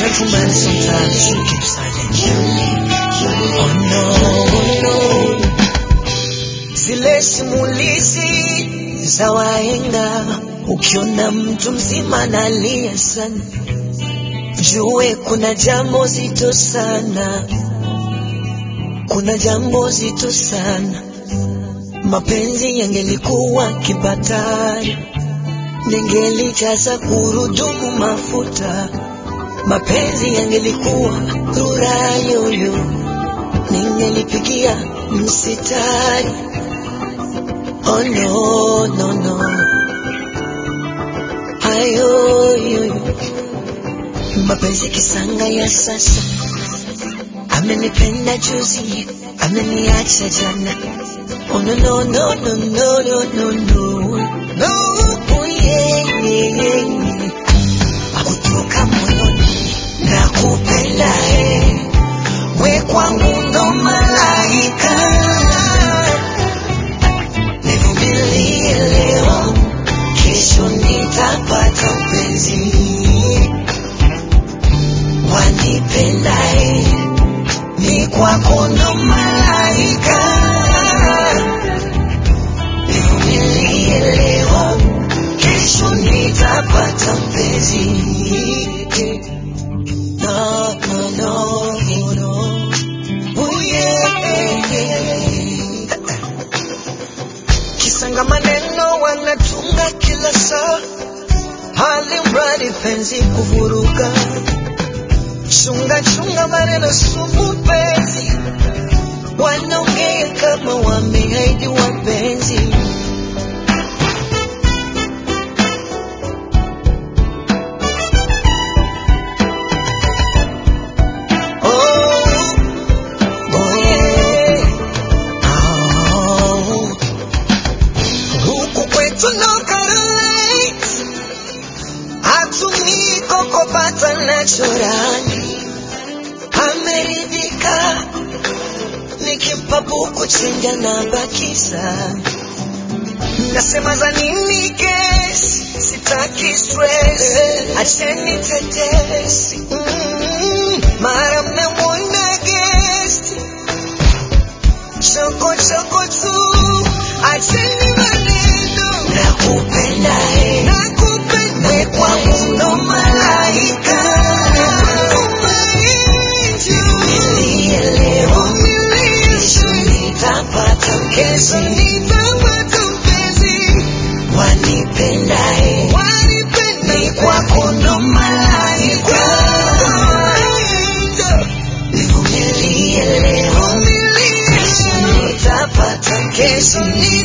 gentleman sometimes you keep silent. Oh no, oh no. Zile simulizi za wahenga, ukiona mtu mzima analia sana, jue kuna jambo zito sana, kuna jambo zito sana. Mapenzi yangelikuwa kibatari, ningelijaza gurudumu mafuta. Mapenzi yangelikuwa rura yoyo, ningelipigia msitari. Oh no, no, no. Ayo, yo, yo. Mapenzi kisanga ya sasa, amenipenda juzi, ameniacha jana. Oh no, no, no, no, no, no, no, no. No, oh yeah, yeah, yeah. Kutoka moyoni na kupenda eh. We kwangu ndo malaika. Nivumilie leo, kesho nitapata mpenzi. Wanipenda eh. Ni kwako ndo malaika. Nivumilie leo, kesho nitapata mpenzi. No, no, no, no. Oh, yeah. Kisanga maneno wanatunga kila saa, hali mradi penzi kuvuruga. Chunga chunga maneno sumu penzi, wanaongea kama wameahidi wapenzi. Oh, oh yeah. Oh. Huku kwetu no Carolite, hatumii kokopata nachorani, ameridhika nikimpa buku chenja na bakiza, nasema za nini kesi, sitaki stress, acheni tetesi mm, mara mnamwona guest choko choko tu, acheni maneno. Nakupenda eh, nakupenda we kwangu ndo malaika. Nilie leo, kesho nitapata kesho nitapata mpenzi. Wanipenda eh, wanipenda ni kwako ndo malaika. Nivumilie leo, kesho nitapata kesho nitapata